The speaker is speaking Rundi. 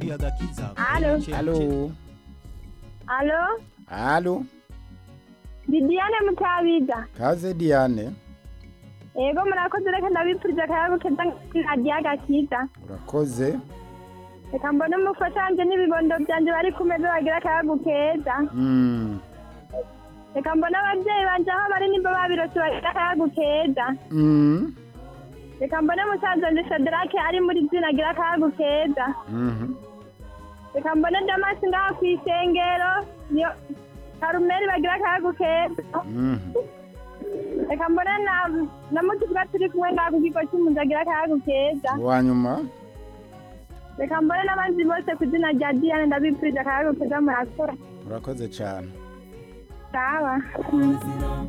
Alo. Alo. Alo, Alo. ndi Diane Mutabiga. Kaze Diane. Ego murakoze reka ndabipfurije akayago keza nkadiya gakiza. Urakoze. Reka mbone umufasha wanje n'ibibondo vyanje bari ku meza bagira akayago keza. Mm. Reka mbone abavyeyi banje aho bari nimba babirose bagira akayago keza. Mm. Reka mbone musaza wanje Shadrake ari muri zina agira akayago keza. Mhm. Reka mbone Damasi ngaho kw'isengero. Niyo Karumeri bagira akayago keza. Mhm. Reka mbone na na mutuvuga turi kumwe ngaho ku kigo c'impunzi agira akayago keza. Wanyuma. reka mbone n'abandi bose ku izina rya diane ndabipfurije akayago keza murakora Urakoze cyane. sawa